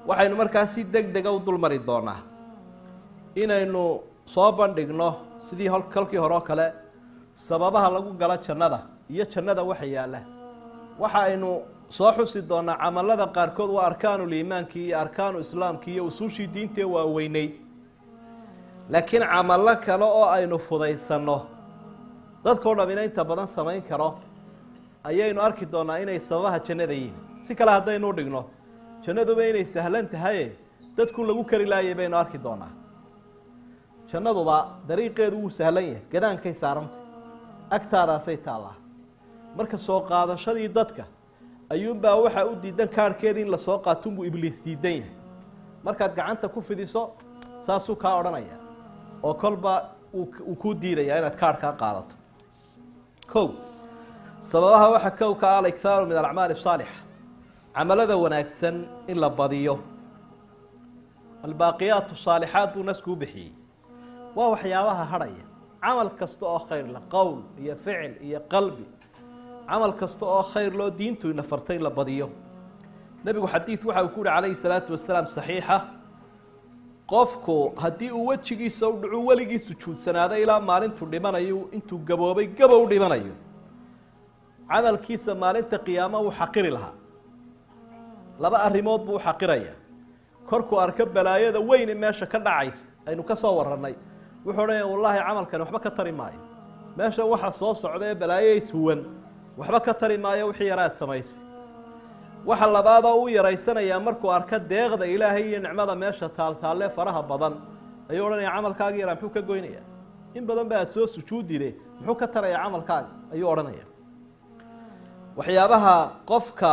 waxaynu markaa si deg dega u dulmari doonaa inaynu soo bandhigno sidii hol kolkii hore oo kale sababaha lagu galo jannada iyo jannada waxa yaalla waxa aynu soo xusi doonaa camalada qaarkood waa arkaanuliimaankii iyo arkaanu islaamkii iyo usuushii diintee waaweynay laakiin camallo kale oo aynu fudaysanno dadkao dhamina inta badan samayn karo ayaynu arki doonaa inay sababaha jannada yihiin si kale haddaynu dhigno jannaduba inay sahlan tahaye dadku lagu kari laayay baynu arki doonaa jannaduba dariiqeedu wuu sahlan yahay gadaankay saarantay agtaadaasay taallaa marka soo qaadashadii dadka ayuunbaa waxaa u diidan kaarhkeeda in lasoo qaatunbuu ibliis diidan yahay markaad gacanta ku fidiso saasuu kaa odhanaya oo kolba uu kuu diidayaa inaad kaarhkaa qaadato kow sababaha waxaa kow ka ah alikhaaru min alacmaali asaalixa camalada wanaagsan in la badiyo albaaqiyaat saalixaat buu naskuu bixiyey waa waxyaabaha hadhaya camal kasta oo khayr la qowl iyo ficil iyo qalbi camal kasta oo khayr loo diintu ina fartay in la badiyo nebigu xadiid waxa uu ku yihi calayhi salaatu wasalaam saxiixa qofku haddii uu wejigiisa u dhacu weligii sujuudsanaado ilaa maalintuu dhimanayo intuu gaboobay gabow dhimanayo camalkiisa maalinta qiyaamo wuu xaqiri lahaa laba arrimood buu u xaqiraya korkuu arko balaayada weyne meesha ka dhacaysa aynu ka soo warannay wuxuu odhanaya wallaahi camalkani waxba ka tari maayo meesha waxa soo socda ee balaayo ishuwan waxba ka tari maayo wixii yaraad samaysay waxa labaadoo u yaraysanayaa markuu arko deeqda ilaahay iyo nicmada meesha taaltaalle faraha badan ayuu odhanaya camalkaagi yaraa muxuu ka goynaya in badan ba aad soo sujuudide muxuu ka taraya camalkaaga ayuu odhanaya waxyaabaha qofka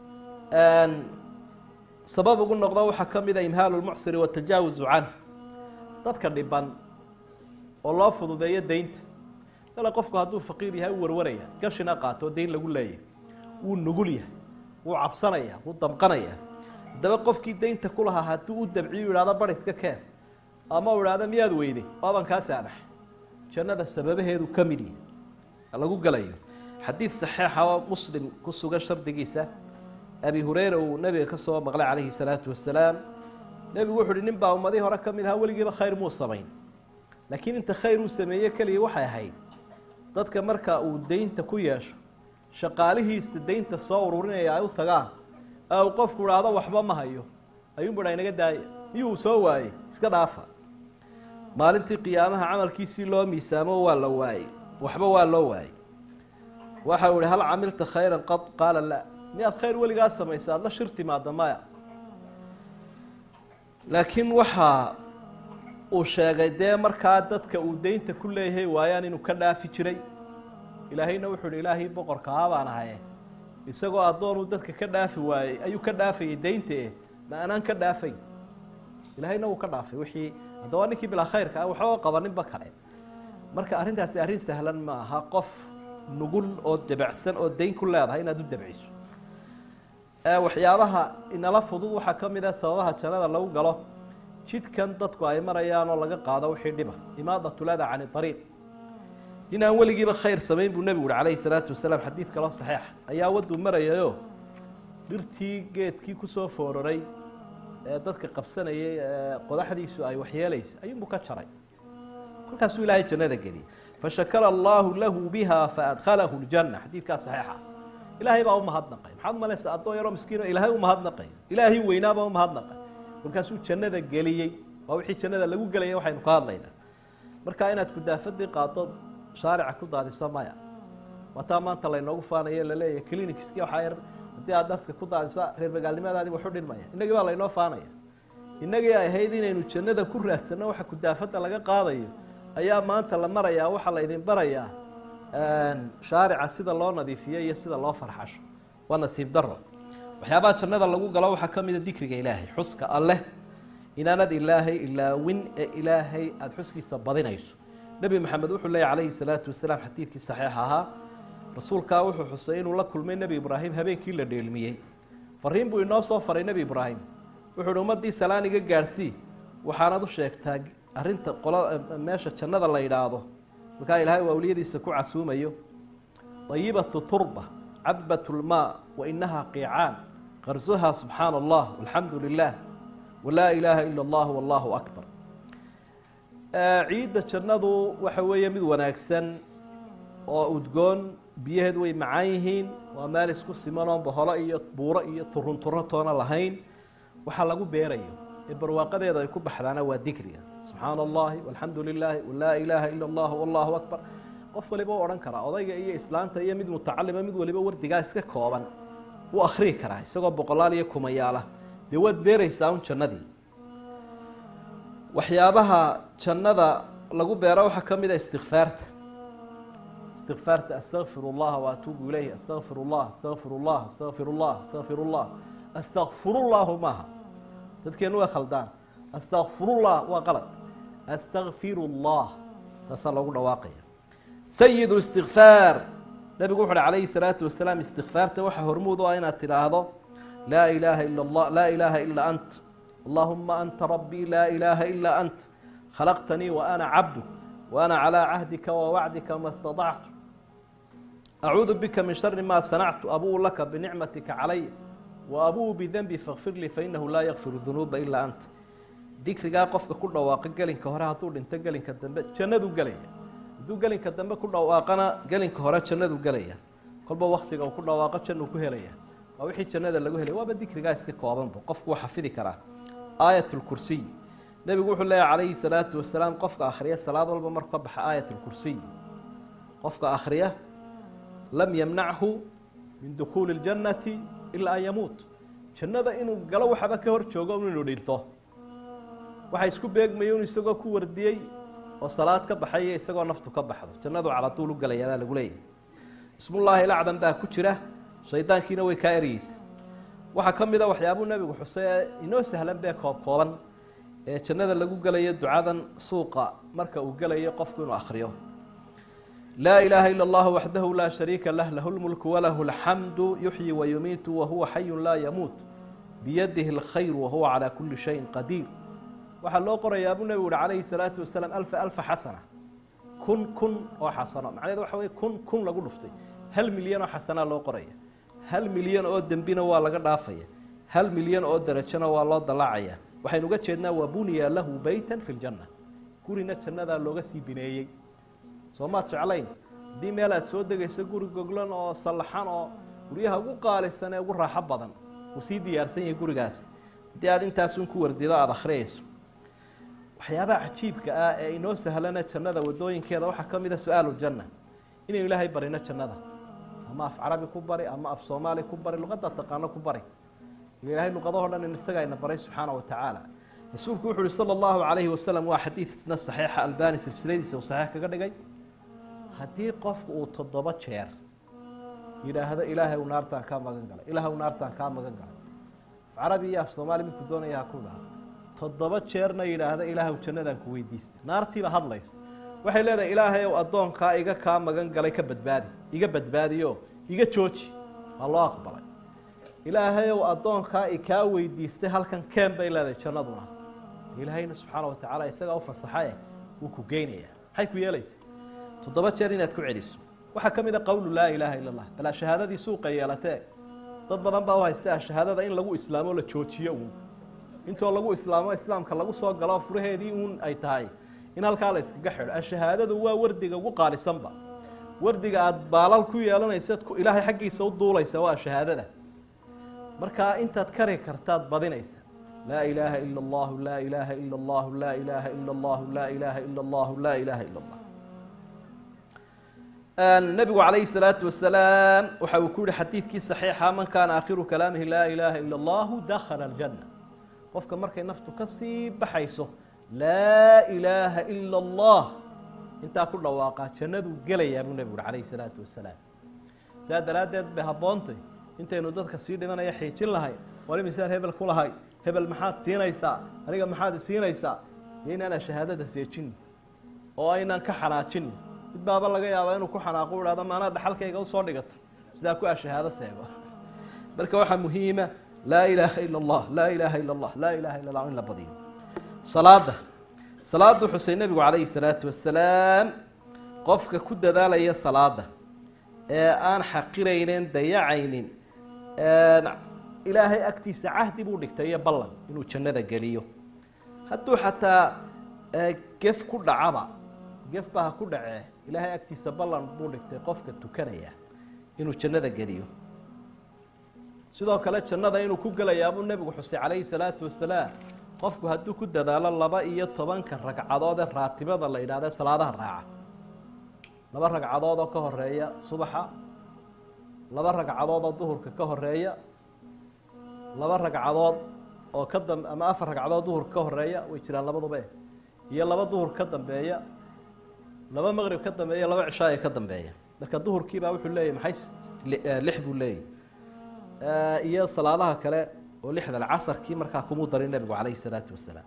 sabab ugu noqdo waxaa ka mid a imhaalu lmucsiri watajaawuzu canh dadka dhiban oo loo fududeeyo deynta ale qofku hadduu faqiir yahay u warwaraya gashina qaato oo deyn lagu leeyahay wuu nugul yahay wuu cabsanaya wuu damqanaya haddaba qofkii deynta ku lahaa hadduu u dabciyu idhahdo bar iska keen ama u idhahdo miyaad weyday waaban kaa saamaxay jannada sababaheedu ka mid yahay lagu galayo xadiid saxiixa oo muslim ku sugan shardigiisa abi hureyra uu nebiga ka soo maqlay calayhi salaatu wasalaam nebigu wuxu uhi nin baa ummadihii hore ka mid ahaa weligiiba khayr muu samayn laakiin inta khayr uu sameeye keliya waxay ahayd dadka marka uu deynta ku yeesho shaqaalihiista deynta soo ururinaya ay u tagaan ee uu qofku idhaahdo waxba ma hayo ayuunbu dha inaga daaya miyuu soo waayey iska dhaafa maalintii qiyaamaha camalkiisii loo miisaamo waa la waayey waxba waa loo waayey waxa uu ihi hal camilta khayran qad qaala la miyaad khayr weligaa samaysa aada la shir timaada maya laakiin waxa uu sheegay dee markaa dadka uu deynta ku leeyahay waayaan inuu ka dhaafi jiray ilaahayna wuxuu uhi ilaahii boqorka ah baan ahaye isagoo addoonuu dadka ka dhaafi waayey ayuu ka dhaafayay deynta eh ma anaan ka dhaafay ilaahayna wuu ka dhaafay wixii haddaba ninkii bilaa khayrka ah waxba qabaninba kale marka arrintaasi arrin sahlan ma aha qof nugul oo debacsan oo deyn ku leedahay inaad u debciso waxyaabaha inala fudud waxaa ka mid ah sababaha jannada lagu galo jidkan dadku ay marayaan oo laga qaado wixii dhiba imaadatulada cani ariiq nin aan weligiiba khayr samayn buu nebigu uhi calayhi salaatu wasalaam xadiid kaloo saxiixa ayaa wadduu marayayo dhirtii geedkii kusoo foororay ee dadka qabsanayay ee qodaxdiisu ay waxyeelaysa ayuunbuu ka jaray kolkaasuu ilaahay jannada geliyey fashakara allaahu lahu biha faadkhalahu ljanna xadiidkaa saxiixa ilaahay baa u mahadnaqay maxaad umalaysa addoon yaroo miskiino ilaahay u mahadnaqay ilaahay weynaabaa u mahadnaqay kolkaasuu jannada geliyey waa wixii jannada lagu gelaya waxaynu ka hadlaynaa marka inaad kudaafadii qaado shaarica ku daadiso maya wataa maanta laynoogu faanayo laleeyahy clinicski waxaa yar haddii aad daska ku daadiso reer magaalnimadaadi waxu dhinmaya innagii baa laynoo faanaya innagii ay ahayd inaynu jannada ku raadsanno waxa kudaafadda laga qaadayo ayaa maanta la marayaa waxaa laydin barayaa shaarica sida loo nadiifiyo iyo sida loo farxasho waa nasiib daro waxyaabaha jannada lagu galo waxaa ka mida dikriga ilaahay xuska alleh inaanad ilaahay ilaawin ee ilaahay aada xuskiisa badinayso nebi maxamed wuxuu leeyay calayhi salaatu wasalaam xadiidkii saxiix ahaa rasuulkaa wuxuu xusay inuu la kulmay nebi ibraahim habeenkii la dheelmiyey fariin buu inoo soo faray nebi ibraahim wuxuu uhi ummaddii salaan iga gaadhsii waxaanad u sheegtaa arrinta qola meesha jannada la yidhaahdo markaa ilaahay uu awliyadiisa ku casuumayo ayibatu turba cadbat lmaa wa inaha qiicaan qarsuha subxaana allah walxamdu lilah walaa ilaaha ila allah wallahu akbar ciidda jannadu waxa weeye mid wanaagsan oo udgoon biyaheedu way macaan yihiin waa meel isku simanoon boholo iyo buuro iyo turunturo toona lahayn waxaa lagu beerayo ee barwaaqadeeda ay ku baxdaana waa dikriga subxaana allahi walxamdu lilaahi walaa ilaaha ila allah wallahu akbar qof waliba u odhan karaa odayga iyo islaanta iyo mid mutacalima mid waliba wardigaa iska kooban wuu akhriyi karaa isagoo boqolaal iyo kumayaala dee waad beeraysaa un jannadii waxyaabaha jannada lagu beero waxaa ka mid a istikfaarta istikfaarta astaqfir اllaha waatuubu ilayh astaqfir اllah astaqfir اllah astaqfir اllah astaqfir اllah astakfirullahu maaha dadkeenu way khaldaan astakfirullah waa qalad astakfiru اllah taasaa loogu dhawaaqaya sayid istikfaar nabigu wuxu uhi calayhi salaatu wasalaam istikfaarta waxaa hormuud u ah inaad tidhaahdo laa ilaaha ila allah laa ilaaha ila ant allahuma anta rabbii laa ilaaha ila ant khalaqtanii wa ana cabduk wa ana calaa cahdika wa wacdika ma staطactu acuudu bika min shari ma sanactu abuu laka binicmatika calaya wa abuu bidenbi fakfir lii fainahu laa yakfiru dunuuba ilaa ant dikrigaa qofka ku dhawaaqa gelinka hore hadduu dhinto gelinka dambe jannaduu gelaya hadduu gelinka dambe ku dhawaaqana gelinka hore jannaduu gelaya kolba waktiga uu ku dhawaaqo jannuu ku helaya waa wixii jannada lagu helay waaba dikrigaa iska koobanba qofku wuu xafidi karaa aayat lkursiy nebigu wuxuu leeyahy calayhi salaatu wasalaam qofka akhriya salaad walba markuu ka baxa aayat lkursiy qofka akhriya lam yamnachu min dukhuuli اljannati ilaa an yamuut jannada inuu galo waxaba ka hor joogo inuu dhinto waxa isku beegmaya un isagoo ku wardiyey oo salaad ka baxaya isagoo naftu ka baxdo jannadu calatuul u galaya baa lagu leeyahy ismullaahi lacdan baa ku jira shaydaankiina way kaa ereyeysa waxaa ka mid a waxyaabuu nebigu xusay ee inoo sahlan bee koob kooban ee jannada lagu gelayo ducadan suuqa marka uu gelayo qofku inuu akhriyo laa ilaaha ila allahu waxdahu laa shariika lah lahu lmulku walahu alxamdu yuxyi wayumiitu wahuwa xayun laa yamuut biyadihi alkhayr wahuwa calaa kuli shayin qadiir waxaa loo qorayaa buu nebigu uhi calayhi salaatu wasalaam alfa alfa xasana kun kun oo xasano macnaheed waxa weye kun kun lagu dhuftay hal milyan oo xasanaa loo qoraya hal milyan oo dembina waa laga dhaafaya hal milyan oo derajona waa loo dalaacaya waxaynu uga jeednaa waa buniya lahu beytan fi ljanna gurina jannadaa looga sii bineeyey soo maad jeclayn haddii meel aad soo degayso guri goglan oo sallaxan oo guryaha ugu qaalisan ee ugu raaxo badan uu sii diyaarsan yahay gurigaasi haddii aad intaasun ku wardido aada akhriyayso waxyaabaha cajiibka ah ee inoo sahlana jannada wadooyinkeeda waxaa ka mid a su-aalu janna inaynu ilaahay barino jannada ama af carabi ku bari ama af soomaali ku bari luqadda taqaano ku bari ilaahay luqadahoo dhan in isagaa ina baray subxaana wa tacaala rasuulku wuxu uhi sala allahu calayhi wasalam waa xadiid isna saxiixa albani silsiladiisa uu saxiix kaga dhigay haddii qofku uu toddoba jeer yidhaahdo ilaahay u naartaan kaa magan galay ilaahay u naartaan kaa magan galay af carabi iyo af soomaali midku doonaya ha ku dhaha toddoba jeerna yidhaahda ilaahay jannadaan ku weydiista naartiiba hadlaysa waxay leedahay ilaahay ow addoonkaa iga kaa magan galay ka badbaadi iga badbaadiyo iga jooji waa loo aqbalay ilaahay ow addoonkaa ikaa weydiistay halkan keen bay leedahay jannaduna ilaahayna subxaana wa tacaala isagaa u fasaxae wuu ku geynaya maxay ku yeelaysa toddoba jeer inaad ku celiso waxaa ka mid a qowlu laa ilaaha ila allah balaa shahaadadii suuqa yeelatee dad badan baa u haysta shahaadada in lagu islaamo la joojiyo uun intoo lagu islaamo islaamka lagu soo galo furaheedii uun ay tahay in halkaa la iskaga xidho ashahaadadu waa wardiga ugu qaalisanba wardiga aada baalal ku yeelanaysaad ilaahay xaggiisa u duulaysa waa shahaadada markaa intaad kari kartaad badinaysa laa ilaaha ila allahu laa ilaaha ila allahu laa ilaaha ila allahu laa ilaaha ila allahu laa ilaaha ila allah nabigu calayhi salaatu wasalaam waxa uu ku yihi xadiidkii saxiixa man kaana aakhiru kalaamihi laa ilaaha ila allahu dakhala aljanna qofka markay naftu ka sii baxayso laa ilaaha ila allah intaa ku dhawaaqaa jannaduu gelayaa buu nebigu uhi calayhi salaatu wasalaam saa daraaddeed bay habboontay intaynu dadka sii dhimanaya xiijin lahay wali misaal hebel ku lahay hebel maxaad siinaysaa aniga maxaad siinaysaa iyo inaanaan shahaadada seejin oo aynaan ka xanaajin mid baaba laga yaabaa inuu ku xanaaqo u hahdo maanaa dhaxalkayga usoo dhigato sidaa ku a shahaado seego marka waxaa muhiima laa ilaaha ila allah laa ilaaha ila allah laa ilaha illa allah in la badiyo salaada salaadu xusay nebigu calayhi salaatu wasalaam qofka ku dadaalaya salaada ee aan xaqiraynin dayacaynin ilaahay agtiisa cahdi buu dhigtay iyo ballan inuu jannada geliyo hadduu xataa gef ku dhacaba gefba ha ku dhacee ilaahay agtiisa ballan buu dhigtay qofka tukanaya inuu jannada geliyo sidoo kale jannada inuu ku gelayaabuu nebigu xusay calayhi salaatu wasalaam qofku hadduu ku dadaalo laba iyo tobanka ragcadood ee raatibada la yidhahda salaadaha raaca laba ragcadood oo ka horeeya subaxa laba ragcadood oo duhurka ka horeeya laba ragcadood oo ka dam ama afar ragcadood duhurka ka horeeya way jiraan labaduba iyo laba duhur ka dambeeya laba maqrib ka dambeeya laba cishaaya ka dambeeya marka duhurkiibaa wuxuu leeyahy maxay lix buu leeyahy iyo salaadaha kale oo lixdan casarkii markaa kumuu darin nebigu calayhi salaatu wasalaam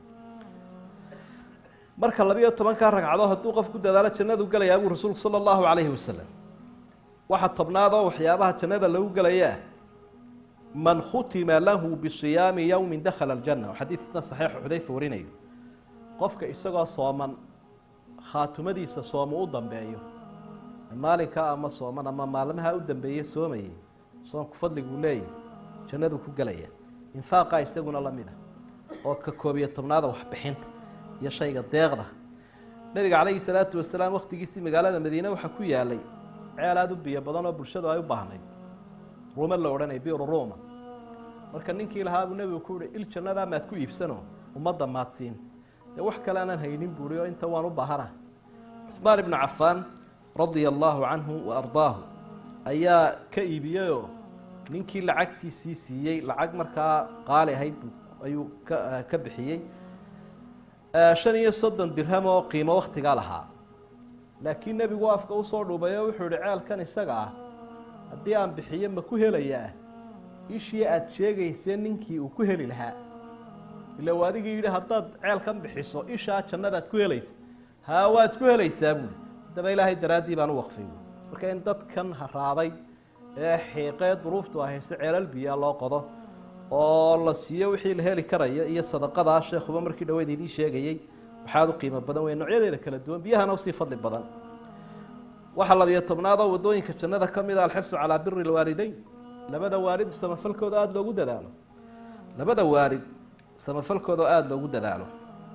marka labiyo tobankaa ragcadood hadduu qof ku dadaalo jannadu gelayaa buu rasuulku sala allahu calayhi wasalam waxa tobnaadoo waxyaabaha jannada lagu gelayaa man khutima lahu bisiyaami yowmin dakhala aljanna oo xadiidna saxiixu xudayfa warinayo qofka isagoo sooman khaatumadiisa soomu u dambeeyo maalinkaa ama sooman ama maalmaha u dambeeye soomayay soonku fadliguu leeyahy jannaduu ku gelaya infaaqa isaguna la mid a oo ka koobiyo tobnaada waxbixinta iyo shayga deeqda nebiga calayhi salaatu wasalaam wakhtigiisii magaalada madiine waxaa ku yaalay ceel aada u biyo badan oo bulshadu ay u baahnayd ruuma la odhanay biru ruuma marka ninkii lahaa buu nebigu ku yihi il jannadaa maad ku iibsano ummadda maadsiin dee wax kale aanan haynin buuri oo inta waan u baahana cuhmaan ibnu cafaan radia allaahu canhu wa ardaahu ayaa ka iibiyeyoo ninkii lacagtiisii siiyey lacag markaa qaali ahayd ayuu ka ka bixiyey shan iyo soddon dirham oo qiimo wakhtigaa lahaa laakiin nebigu afka usoo dhuubay oo wuxuu ihi ceelkan isaga ah haddii aan bixiyo ma ku helayaa ishii aada sheegaysee ninkii uu ku heli lahaa ila u adigii yidhi haddaad ceelkan bixiso ishaa jannadaad ku helaysa haa waad ku helaysaa buuli haddaba ilaahay daraaddii baan u waqfay buui marka in dadkan haraaday ee xiiqee duruuftu ahayse ceelal biyaa loo qodo oo la siiyo wixii la heli karayo iyo sadaqadaa sheekhuba markii dhaweyd idiin sheegayey waxaad u qiimo badan wey noocyadeeda kala duwan biyahana usii fadli badan waxaa labiyo tobnaadoo waddooyinka jannada ka mid a alxirsu calaa biri lwaalideyn labada waalid samafalkooda aada loogu dadaalo labada waalid samafalkooda aada loogu dadaalo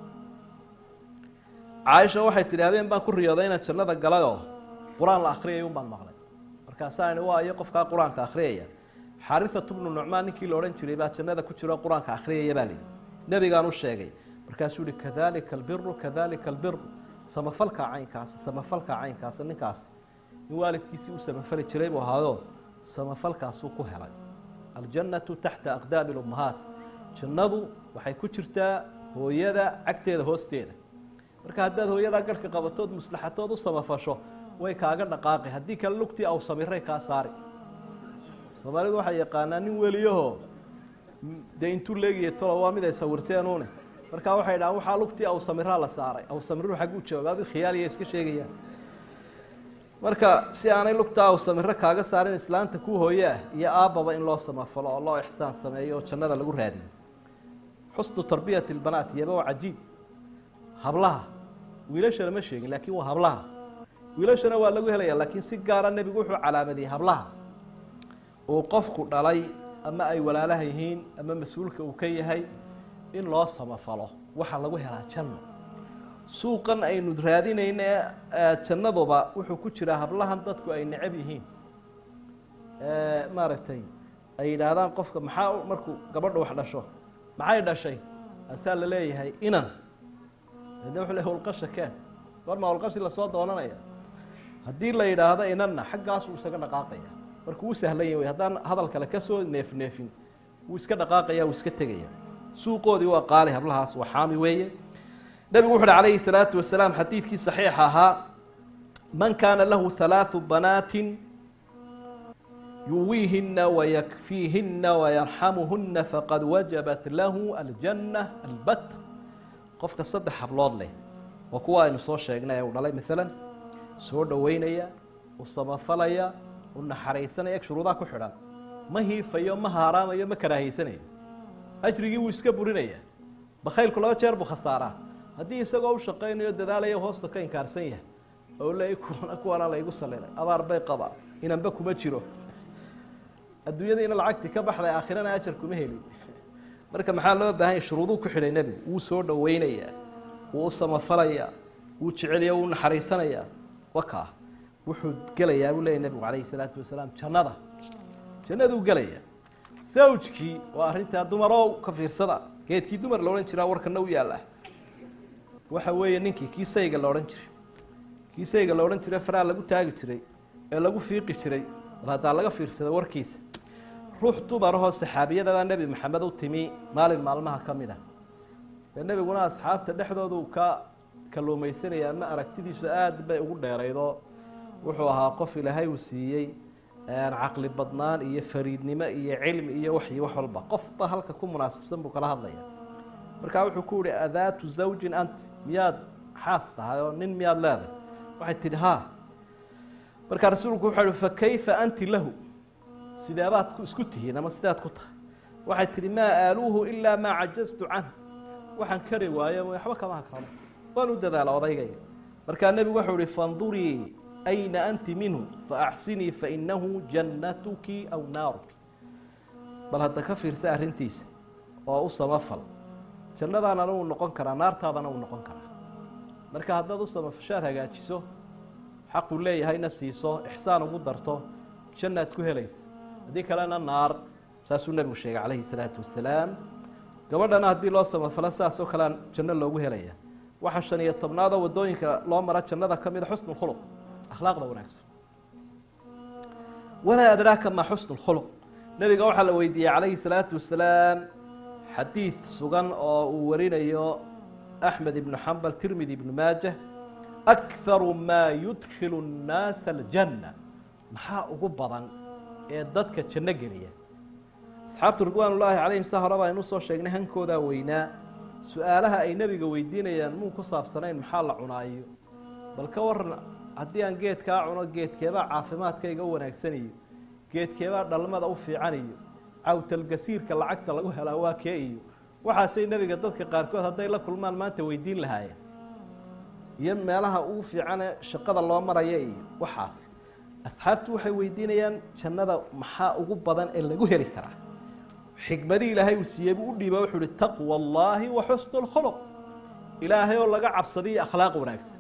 caaisha waxay tidhi habeen baan ku riyooday inaan jannada galay oo qur-aan la akhriyay un baan maqlay markaasaani waa iyo qofkaa qur-aanka akhriyaya xaariatu bnu nucmaan ninkii la odhan jiray baa jannada ku jiro qur-aanka akhriyaya baa lihi nebigaan u sheegay markaasuu yihi kadalika albiru kadalika albiru samafalka caynkaas samafalka caynkaas ninkaas in waalidkiisii u samafali jiray buu ahaayoo samafalkaasuu ku helay aljannatu taxta aqdaami lummahaat jannadu waxay ku jirtaa hooyada cagteeda hoosteeda marka haddaad hooyadaa garhka qabatood muslaxatood u samafasho way kaaga dhaqaaqi haddii kale lugtii aw samiray kaa saari soomaalidu waxay yaqaanaa nin weliyahoo dee intuu leegiya tolo waa mid ay sawirteenuune markaa waxay dhahaan waxaa lugtii aw samiraa la saaray aw samiru xagguu joogaa mid khiyaaliya iska sheegayaan marka si aanay lugtaa aw samiro kaaga saarin islaanta ku hooye ah iyo aabbaba in loo samafalo oo loo ixsaan sameeyo oo jannada lagu raadiyo xusnu tarbiyati lbanaat iyaba waa cajiib hablaha wiilashana ma sheegin laakiin waa hablaha wiilashana waa lagu helaya laakiin si gaara nebigu wuxuu calaamadiyey hablaha uu qofku dhalay ama ay walaalaha yihiin ama mas-uulka uu ka yahay in loo samafalo waxaa lagu helaa janno suuqan aynu raadinayna ee jannaduba wuxuu ku jiraa hablahan dadku ay necab yihiin maaragtay ay yidhaahdaan qofka maxaa markuu gabadha wax dhasho maxay dhashay asaa la leeyahay inan de wuxuu le howlqasha keen goorma howlqashi lasoo doonanaya haddii la yidhaahdo inanna xaggaasuu isaga dhaqaaqaya markuu u sahlan yahy haddaan hadal kale kasoo neefneefin wuu iska dhaqaaqaya wuu iska tegaya suuqoodii waa qaali hablahaas waa xaami weeye nebigu wuxu uhi calayhi salaatu wasalaam xadiidkii saxiixa ahaa man kaana lahu halaathu banaatin yuwiihina wayakfiihina wayarxamuhuna faqad wajabat lahu aljanna albatta qofka saddex hablood leh waa kuwa aynu soo sheegnay ee uu dhalay maalan soo dhoweynaya u samafalaya u naxariisanaya eg shuruudaha ku xidhan ma hiifayo ma haaraamayo ma karaahaysanaya ajrigii wuu iska burinaya bakhaylku laba jeer buu khasaaraa haddii isagoo u shaqaynayo dadaalayo hoosta ka inkaarsan yahay oo le kuwana kuwana laygu salilay abaar bay qabaa inanba kuma jiro adduunyadiina lacagtii ka baxday aakhirana ajar kuma helin marka maxaa loo baahanya shuruuduu ku xidhay nebigu wuu soo dhoweynayaa wuu u samafalayaa wuu jecelaya wuu naxariisanayaa wakaa wuxuu gelayaa buu leeyay nebigu calayhi salaatu wasalaam jannada jannaduu gelayaa sawjkii waa arrintaa dumarow ka fiirsada geedkii dumar la odhan jiraa warkana u yaalla waxa weeye ninkii kii sayga la odhan jiray kii sayga la odhan jiray faraa lagu taagi jiray ee lagu fiiqi jiray bal haddaa laga fiirsada warkiisa ruux dumarahoo saxaabiyadabaa nebi maxamed u timi maalin maalmaha ka mid a dee nebiguna asxaabta dhexdoodu ka kalluumaysanaya ama aragtidiisu aada bay ugu dheeraydoo wuxuu ahaa qof ilaahay uu siiyey caqli badnaan iyo fariidnimo iyo cilmi iyo waxyi wax walba qofba halka ku munaasibsan buu kala hadlaya markaa wuxuu ku yihi adaatu zawjin anti miyaad xaas tahay oo nin miyaad leedahay waxay tidhi haa markaa rasuulku wuxuu yihi fakayfa anti lahu sideebaad isku tihiin ama sidaad ku tahay waxay tidhi maa aaluuhu ilaa maa cajaztu canh waxaan kari waayo waxba kama hakrano waan u dadaala odaygayga markaa nebigu wuxuu ihi fandurii ayna anti minhu faaxsinii fainahu jannatuki aw naaruki bal hadda ka fiirsa arrintiisa oo u samafal jannadaanana uu noqon karaa naartaadana uu noqon karaa marka haddaad u samafashaad hagaajiso xaquu leeyahayna siiso ixsaan ugu darto jannaad ku helaysa haddii kalena naar saasuu nebigu sheegay calayhi salaatu wasalaam gabadhana haddii loo samafalo saas oo kalean janno loogu helaya waxaa shan iyo tobnaadoo waddooyinka loo mara jannada ka mida xusnu khuluq akhlaaqda wanaagsan wamaa adraaka maa xusnu lkhuluq nebiga waxaa la weydiiyey calayhi salaatu wasalaam xadiid sugan oo uu warinayo axmed ibnu xambal tirmidi ibnu maajah akharu maa yudkilu nnaasa aljanna maxaa ugu badan ee dadka janno geliya asxaabtu ridwaan ullaahi calayhim sa hore baa inuu soo sheegnay hankoodaa weynaa su-aalaha ay nebiga weydiinayaan muu ku saabsanayn maxaa la cunaayo bal ka waran haddii aan geedkaa cuno geedkeebaa caafimaadkayga u wanaagsaniyo geedkeebaa dhalmada u fiicaniyo cawtalgasiirka lacagta lagu helaa waa kee iyo waxaasay nebiga dadka qaarkood hadday la kulmaan maanta weydiin lahaayeen iyo meelaha ugu fiicane shaqada loo maraya iyo waxaas asxaabtu waxay weydiinayaan jannada maxaa ugu badan ee lagu heli karaa xikmadii ilaahay uu siiyey buu u dhiiba wuxuu uhi taqwa allaahi wa xusnu lkhuluq ilaahay oo laga cabsadiyo akhlaaq wanaagsan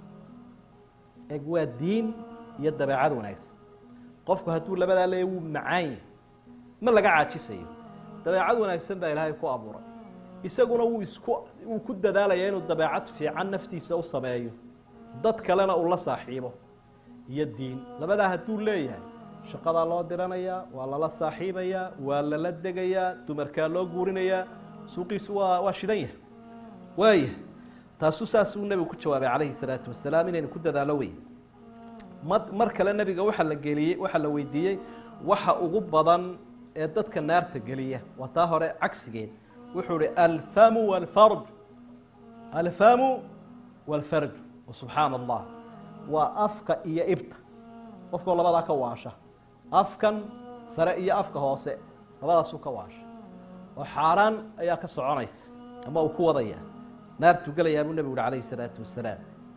eg waa diin iyo dabeecad wanaagsan qofku hadduu labadaa leeya wuu macaan yahay ma laga caajisayo dabeecad wanaagsan baa ilaahay ku abuuray isaguna wuu isku wuu ku dadaalaya inuu dabeecad fiican naftiisa u sameeyo dad kalena uu la saaxiibo iyo diin labadaa hadduu leeyahay shaqadaa loo diranayaa waa lala saaxiibayaa waa lala degayaa dumarkaa loo guurinayaa suuqiisu waa waa shidan yahay waaya taasuu saasuu nebigu ku jawaabay calayhi salaatu wasalaam inaynu ku dadaalo wey ma mar kale nebiga waxaa la geliyey waxaa la weydiiyey waxa ugu badan ee dadka naarta geliya waa taa hore cagsigeed wuxuu ihi alfamu walfarj alfamu walfarj subxaana allah waa afka iyo ibta qofkoo labadaa ka waasha afkan sare iyo afka hoose labadaasuu ka waasha oo xaaraan ayaa ka soconaysa ama uu ku wadaya naartuu gelayaa buu nebigu uhi calayhi salaatu wasalaam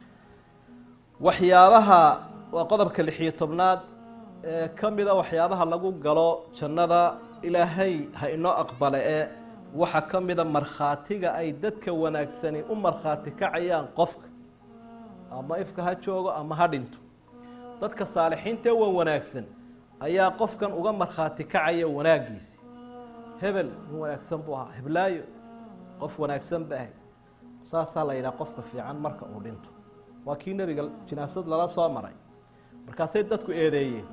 waxyaabaha waa qodobka lixiyo tobnaad ee ka mida waxyaabaha lagu galo jannada ilaahay ha inoo aqbale ee waxaa ka mida markhaatiga ay dadka wanaagsani u markhaati kacayaan qofka ama ifka ha joogo ama ha dhinto dadka saalixiinta ee wan wanaagsan ayaa qofkan uga markhaati kacaya wanaaggiisi hebel nin wanaagsan buu ahaa heblaayo qof wanaagsan ba ahay saasaa la yidhaha qofka fiican marka uu dhinto waa kii nebiga jinaasad lala soo maray markaasay dadku eedeeyeen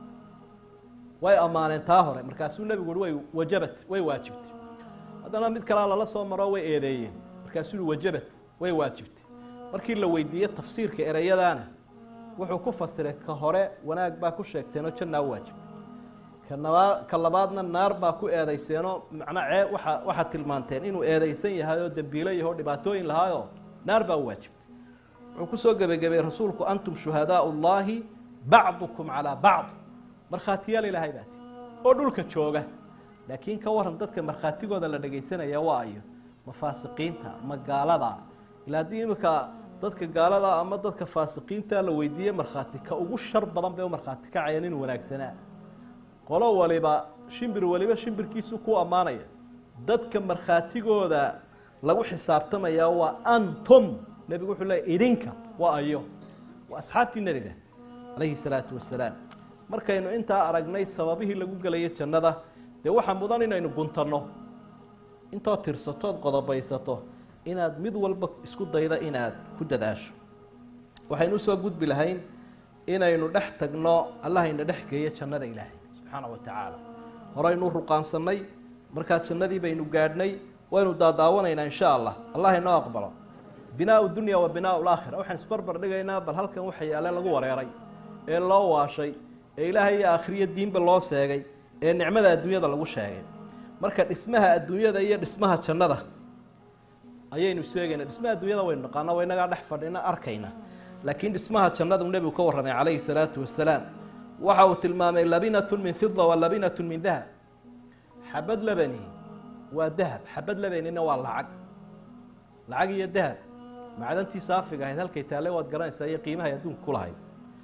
way ammaaneen taa hore markaasuu nebigu uhi way wajabat way waajibtay haddana mid kalea lala soo maro way eedeeyeen markaasuu uhi wajabat way waajibtay markii la weydiiyey tafsiirka ereyadaana wuxuu ku fasiray ka hore wanaag baa ku sheegteenoo jannaa u waajibtay kanabaa ka labaadna naar baa ku eedayseenoo macnaa cee waa waxaad tilmaanteen inuu eedaysan yahay oo dembiilo yaho dhibaatooyin lahaayoo naar baa u waajibtay wuxuu kusoo gebagabay rasuulku antum shuhadaau llaahi bacdukum calaa bacd markhaatiyaal ilaahay baati oo dhulka jooga laakiin ka waran dadka markhaatigooda la dhegaysanaya waa ayo ma faasiqiinta ma gaalada ilaa haddii iminka dadka gaalada ama dadka faasiqiinta la weydiiye markhaati ka ugu shar badan bay u markhaati kacayaan inuu wanaagsanaa qolo waliba shimbir waliba shimbirkiisu ku ammaanaya dadka markhaatigooda lagu xisaabtamaya waa antum nebigu wuxuu leeyay idinka waa ayo waa asxaabtii nebiga calayhi salaatu wasalaam markaynu intaa aragnay sababihii lagu gelayo jannada dee waxaa mudan inaynu guntanno intood tirsatood qodobaysato inaad mid walba isku dayda inaad ku dadaasho waxaynu usoo gudbi lahayn inaynu dhex tagno allahayna dhex geeyo jannada ilaahay subxaana wa tacaala horeynu ruqaansannay markaa jannadii baynu gaadhnay waynu daadaawanaynaa insha allah allah inoo aqbalo binaau dunya wa binaau laakhira waxaan isbarbar dhigaynaa bal halkan waxa yaale lagu wareeray ee loo waashay ee ilaahay iyo aakhiriyo diinba loo seegay ee nicmada adduunyada lagu sheegay marka dhismaha adduunyada iyo dhismaha jannada ayaynu sheegaynaa dhismaha adduunyada waynu naqaana wa inagaa dhex fadhina arkayna laakiin dhismaha jannada uu nebigu ka warramay calayhi salaatu wasalaam waxa uu tilmaamay labinatun min fida wa labinatun min dahab xabad labani waa dahab xabad labanina waa lacag lacag iyo dahab macdantii saafiga ahayd halkay taalle waad garanaysaa iyo qiimahay adduunka ku lahayd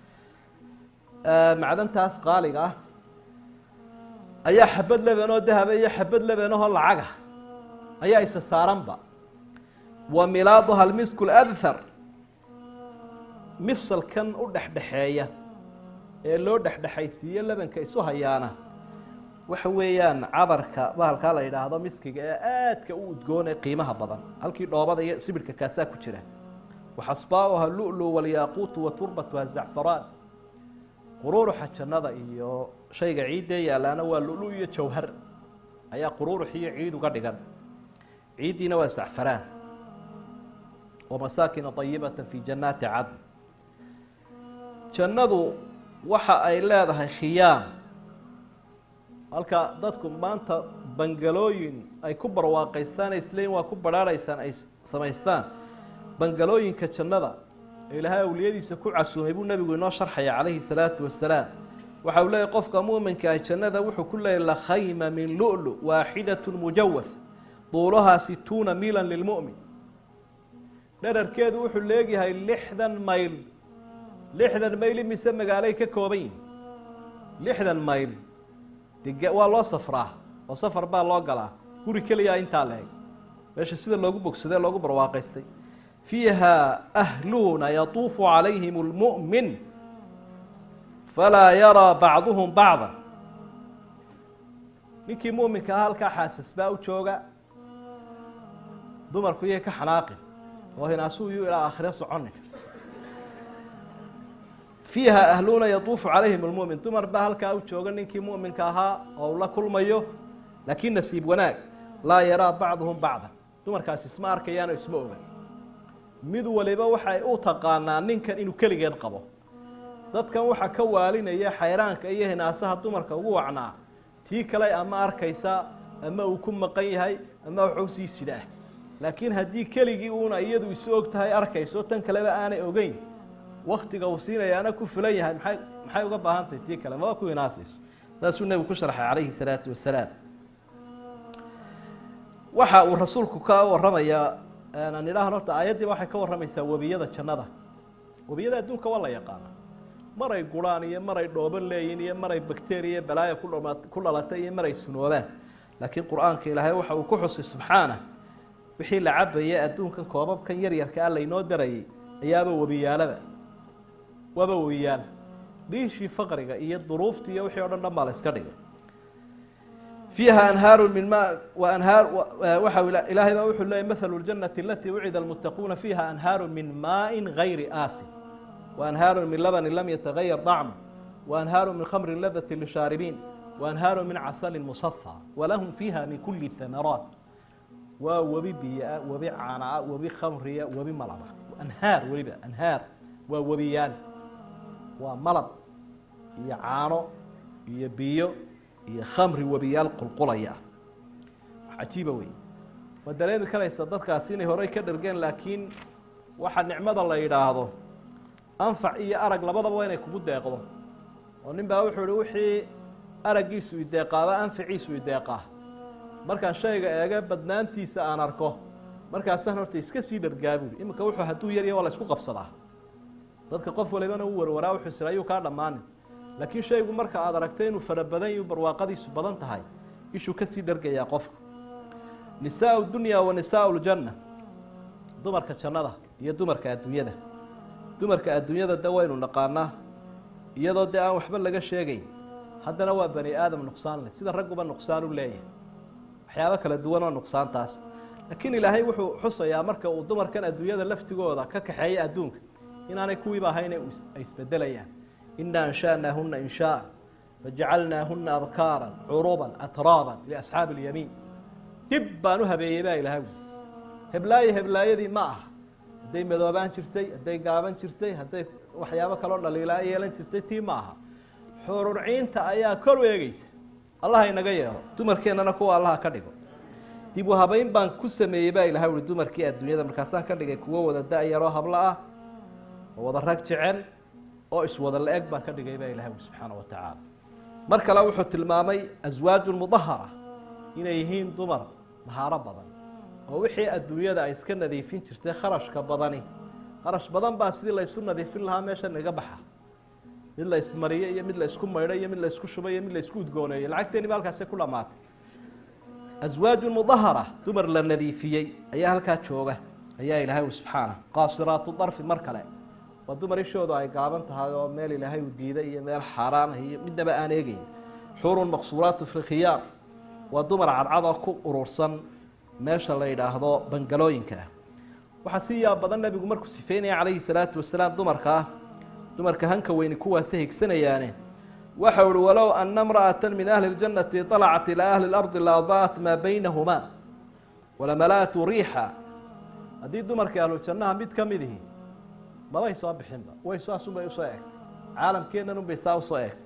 macdantaas qaaliga ah ayaa xabad lebanoo dahaba iyo xabad lebanahoo lacaga ayaa isa saaranba wa milaaduha almisku ladhar mifsalkan u dhexdhexeeya ee loo dhexdhexaysiiyo lebanka isu hayaana waxa weeyaan cadarka bahalkaa la yidhaahdo miskiga ee aadka u udgoon ee qiimaha badan halkii dhoobada iyo sibirhka kaasaa ku jira waxasbaauha lulu walyaaquutu wa turbatuha zacfaraan quruuruxa jannada iyo shayga ciiddee yaalaana waa lulu iyo jawhar ayaa quruurux iyo ciid uga dhigan ciiddiina waa zacfaraan wamasaakina ayibata fi jannaati cadn jannadu waxa ay leedahay khiyaam halka dadku maanta bangalooyin ay ku barwaaqaystaan ay isleeyiin waa ku badhaadhaysaan ay samaystaan bangalooyinka jannada ee ilaahay awliyadiisa ku casuumay buu nebigu inoo sharxaya calayhi salaatu wasalaam waxa uu leeyahy qofka muuminka ah jannada wuxuu ku leeyahy lakhayma min lulu waaxidatu mujawas duulahaa situuna miilan lilmu'min dherarkeedu wuxuu leegyahay lixdan mayl lixdan mayl imise magaalay ka kooban yihin lixdan mayl de waa loo safraa oo safar baa loo galaa guri keliyaa intaa la eg meesha sida loogu bogsadee loogu barwaaqaystay fiiha ahluuna yatuufu calayhim اlmu'min falaa yaraa bacduhum bacda ninkii mu'minka ah halkaa xaasas baa u jooga dumarku iyay ka xanaaqin oo hinaasuu iyuu ilaa aakhire soconin fiiha ahluuna yatuufu calayhim almu'min dumar baa halkaa u jooga ninkii mu'minka ahaa oo uu la kulmayo laakiin nasiib wanaag laa yaraa bacduhum bacdan dumarkaasi isma arkayaano isma ogan mid waliba waxay u taqaanaa ninkan inuu keligeed qabo dadkan waxaa ka waalinaya xayraanka iyo hinaasaha dumarka ugu wacnaa tii kale ama arkaysa ama uu ku maqan yahay ama waxu sii sidaah laakiin haddii keligii uuna iyadu isu og tahay arkayso tan kaleba aanay ogeyn waktiga uu siinayaana ku fulan yahay maxay maxay uga baahan tahay tii kale maba ku hinaasayso saasuu nebigu ku sharxay calayhi salaatu wasalaam waxa uu rasuulku ka warramayaa aan idhaahn horta aayaddiiba waxay ka warramaysaa webiyada jannada webiyada adduunka waa la yaqaana maray gurhaan iyo maray dhoobo leeyihin iyo maray bakteriya balaaya ku dhama ku dhalatay iyo maray sunoobaan laakiin qur-aanka ilaahay waxa uu ku xusay subxaana wixii la cabayay adduunkan koobabkan yaryarka ah laynoo darayay ayaaba webiyaalaba waaba webiyaal dhiishii faqriga iyo duruuftii iyo wixii o dhan dhan baa la iska dhigay fiiha anhaaru min ma anhaar waxa ilaahay baa wuxuu leeyay mathalu ljanati alatii wucida almuttaquuna fiiha anhaaru min maain gayri aasin waanhaaru min labanin lam yatagayar dacmu waanhaaru min khamrin ladati lishaaribiin waanhaaru min casalin musafa walahum fiiha min kuli thamaraat waa webi biyaa webi caanaa webi khamriya webi malaba anhaar weliba anhaar waa webiyaal waa malab iyo caano iyo biyo iyo khamri webiyaal qulqulaya wax cajiiba wey ma dareemi karaysa dadkaasi inay horey ka dhergeen laakiin waxa nicmada la yidhaahdo anfac iyo arag labadaba waa inay kugu deeqdo oo nin baa wuxuu ihi wixii araggiisu ideeqaaba anfaciisu ideeqaa markaan shayga eega badnaantiisa aan arko markaasaan horta iska sii dhargaabuuli iminka wuxuu hadduu yarya waa la isku qabsadaa dadka qof walibana u warwaraa wuxuu sira ayuu kaa dhammaanin laakiin shaygu marka aad aragtay inuu fara badan yahu barwaaqadiisu badan tahay ishuu kasii dhargayaa qofku nisaau dunya wa nisaau ljanna dumarka jannada iyo dumarka adduunyada dumarka adduunyada de waynu naqaanaa iyadoo dee aan waxba laga sheegayn haddana waa bani aadam nuqsaan leh sida ragguba nuqsaan u leeyahay waxyaabo kala duwan oo nuqsaantaas laakiin ilaahay wuxuu xusayaa marka uu dumarkan adduunyada laftigooda ka kaxeeya adduunka inaanay kuwiiba ahayne ay isbedelayaan ina ansha'naahuna inshaaa fajacalnaahuna abkaaran curuban atraaban liasxaabi اlyamiin dib baan u habeeyey baa ilahay wi heblaaye heblaayadii ma aha hadday madoobaan jirtay hadday gaaban jirtay hadday waxyaabo kaloo dhaliilaa yeelan jirtay tii ma aha xururciinta ayaa kor u eegeysa allah inaga yeelo dumarkeennana kuwa allaha ka dhigo dib u habeyn baan ku sameeyey baa ilahay ui dumarkii adduunyada markaasaan ka dhigay kuwo wada da-yaroo hablo ah oo wada rag jecel oo iswada la-eg baan ka dhigay baa ilahay ui subxaana wa tacaala mar kale wuxuu tilmaamay aswaaju mudahara inay yihiin dumar dahaaro badan oo wixii adduunyada ay iska nadiifin jirtay kharashka badani kharash badan baa sidii laysu nadiifin lahaa meesha naga baxa mid la ismariyo iyo mid la isku maydho iyo mid la isku shubay iyo mid la isku udgooneeyo lacagteeni ba halkaasi ku dhamaatay aswaaju mudahara dumar la nadiifiyey ayaa halkaa jooga ayaa ilaahay u subxaana qaasiraatu darfi mar kale waa dumar ishoodu ay gaaban tahay oo meel ilaahay uu diiday iyo meel xaaraan ah iyo midnaba aan eegeyn xurun maqsuuraatu fi khiyaar waa dumar cadcadoo ku urursan meesha la yidhaahdo bangalooyinka ah waxaa si yaab badan nebigu markuu sifeynaya calayhi salaatu wasalaam dumarka ah dumarka hanka weyni kuwaasi higsanayaane waxau uhi walow ana imra'ata min ahli اljannati طalacat ilaa ahli اlardi la adaat maa baynahumaa walamala'atu riixa haddii dumarka ahlujannaha mid ka mid ihi mabay soo bixinba way saasunbay usoo egtay caalamkeennan unbay saa usoo egtay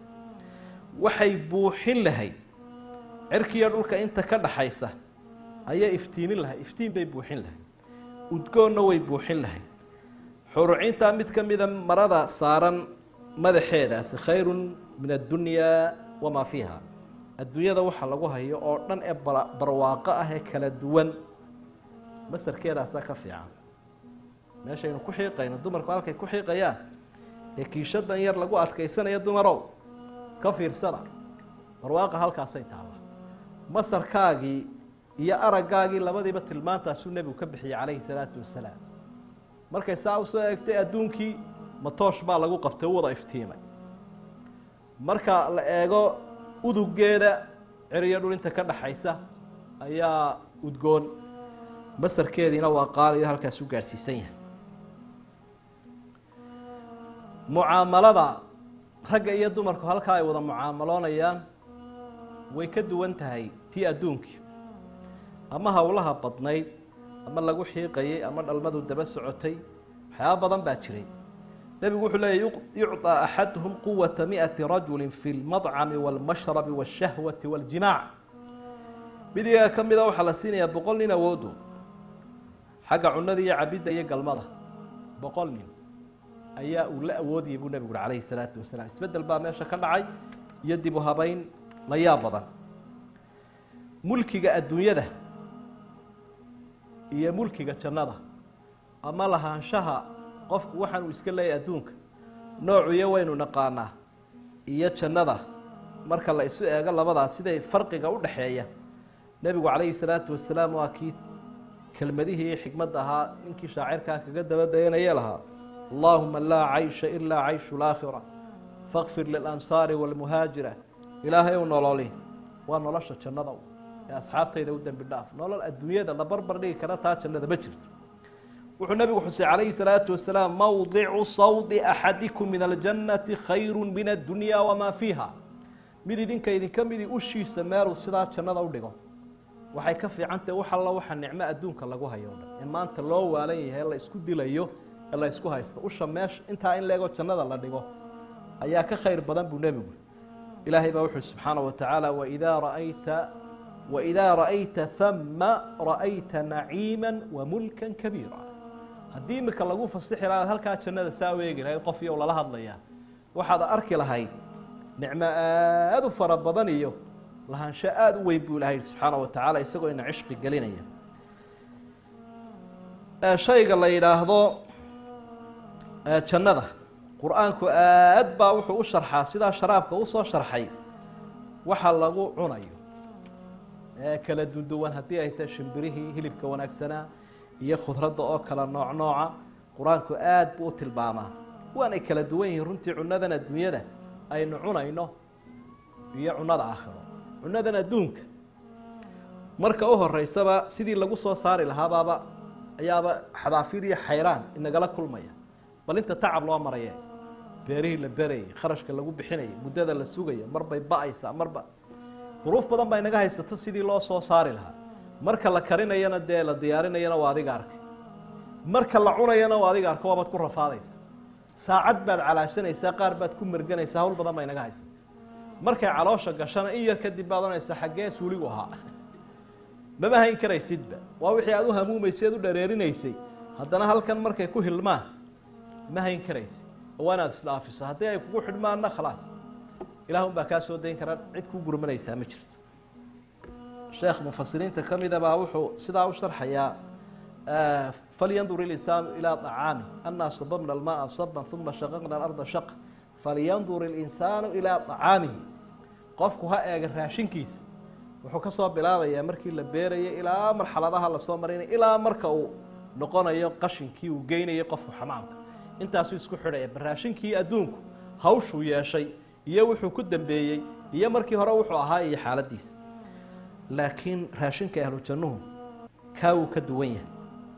waxay buuxin lahayd cirkiiyo dhulka inta ka dhaxaysa ayay iftiimin lahayd iftiin bay buuxin lahayd udgoonna way buuxin lahayd xurucintaa mid ka mida marada saaran madaxeedaasi khayrun min addunyaa wamaa fiiha adduunyada waxa lagu hayo oo dhan ee barwaaqo ah ee kala duwan masarkeedaasaa ka fiican meeshaynu ku xiiqayno dumarku halkay ku xiiqayaan ee kiishadan yar lagu adkaysanayo dumarow ka fiirsada barwaaqa halkaasay taalla masarkaagii iyo araggaagii labadiiba tilmaantaasuu nebigu ka bixiyey calayhi salaatu wasalaam markay saa usoo eegtay adduunkii matoosh baa lagu qabtay u wada iftiimay marka la eego udugeeda ceriyo dhul inta ka dhaxaysa ayaa udgoon masarkeediina waa qaaliyo halkaas u gaadhsiisan yahay mucaamalada ragga iyo dumarku halkaa ay wada mucaamaloonayaan way ka duwan tahay tii adduunkii ama howlaha badnayd ama lagu xiiqayay ama dhalmadu daba socotay waxyaaba badan baa jiray nebigu wuxuu leeya yucطى axaduhum quwata miئati rajuli fi اlmadcami wاlmashrabi wاshahwati wاljimaac midiga ka mida waxaa la siinayaa boqol nin awoodu xagga cunada iyo cabidda iyo galmada boqol nin ayaa uu la awoodayay buu nebigu uri calayhi salaatu wasalaam isbeddel baa meesha ka dhacay iyo dib u habeyn la yaab badan mulkiga adduunyada iyo mulkiga jannada ama lahaanshaha qofku waxaan uu iska leeyahy adduunka noocuyo waynu naqaanaa iyo jannada marka la isu eego labadaas siday farqiga u dhaxeeya nebigu calayhi salaatu wasalaam waa kii kelmadihii xikmadda ahaa ninkii shaacirkaa kaga daba dayanaya lahaa allaahuma laa caysha ilaa cayshu laakhira fakfir lilansaari waalmuhaajira ilaahay u nololi waa nolosha jannada ee asxaabtayda u dembi dhaaf nolol adduunyada la barbar dhigi kara taa jannada ma jirto wuxuu nebigu xusay calayhi salaatu wasalaam mawdicu sawdi axadikum min aljannati khayru min addunya wamaa fiiha mid idinka idinka midii ushiisa meeluu sidaa jannada u dhigo waxay ka fiicantahe wax alla waxa nicmo adduunka lagu hayo o dhan in maanta loo waalan yahay la isku dilayo ee la isku haysto usha meesha intaa in leegoo jannada la dhigo ayaa ka khayr badan buu nebigu ilaahay baa wuxuui subxaana wa tacaala waidaa ra'ayta waidaa ra'ayta hama ra'ayta naciima wamulka kabiira haddii imika lagu fasixi lahaad halkaa jannada saa u eegi lahayd qof iyo lala hadlayaa waxaad arki lahayd nicmo aada u fara badan iyo lahaansho aada u weyn buu ilahay subxaana wa tacaala isagoo ina cishqi gelinaya shayga la yidhaahdo jannada qur-aanku aad baa wuxuu u sharxaa sidaa sharaabka usoo sharxay waxa lagu cunayo ee kala duduwan haddii ay tahay shimbirihii hilibka wanaagsanaa iyo khudradda oo kala nooc nooca qur-aanku aad buu u tilmaamaa waanay kala duwan yihiin runtii cunadan adduunyada aynu cunayno iyo cunada aakhiro cunadan adduunka marka u horeysaba sidii lagu soo saari lahaabaaba ayaaba xadaafiir iyo xayraan inagala kulmaya bal inta tacab loo maraya beerihii la berayay kharashka lagu bixinaya muddada la sugaya marbay ba-aysaa marba duruuf badan baa inaga haysata sidii loo soo saari lahaa marka la karinayana dee la diyaarinayana waa adiga arkay marka la cunayana waa adiga arka waabaad ku rafaadaysa saacad baad calaashanaysaa qaar baad ku merganaysaa hawl badan baa inaga haysata markay caloosha gashana in yar kadib baad onaysaa xaggee suuligu ahaa mama hayn karaysidba waa wixii aad u hamuumaysay ad u dhareerinaysay haddana halkan markay ku hilmaan ma hayn karaysid oo waa inaad isdhaafiso haddii ay kugu xidhmaanna khalaas ilaahun baa kaa soo dayn kara cid ku gurmanaysaa ma jirto sheekh mufasiriinta ka mida baa wuxuu sidaa u sharxayaa falyandur ilinsaanu ilaa طacaami anaa sababna almaaa saban uma shaqaqna alarda shaqa falyandur ilinsaanu ilaa طacaamihi qofku ha eega raashinkiisa wuxuu ka soo bilaabayaa markii la beerayay ilaa marxaladaha lasoo maraynay ilaa marka uu noqonayo qashinkii uu geynayay qofku xamaamka intaasuu isku xidhaya baraashinkii adduunku hawshuu yeeshay iyo wuxuu ku dambeeyey iyo markii hore wuxuu ahaa iyo xaaladiisa laakiin raashinka ahlu jannuhu kaa wuu ka duwan yahay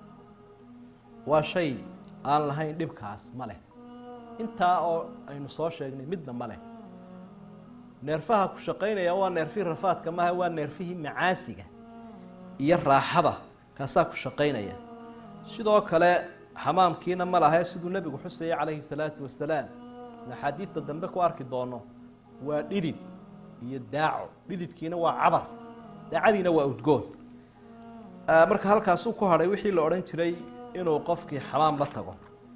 waa shay aan lahayn dhibkaas ma leh intaa oo aynu soo sheegnay midna ma leh neerfaha ku shaqaynaya waa neerfihii rafaadka maaha waa neerfihii macaasiga iyo raaxada kaasaa ku shaqaynaya sidoo kale xamaamkiina ma lahae siduu nebigu xusayay calayhi salaatu wasalaam sida axaadiidta dambe ku arki doono waa dhidid iyo daaco dhididkiina waa cadar daacadiina waa udgoon marka halkaasuu ku hadhay wixii la odhan jiray inuu qofkii xamaam la tago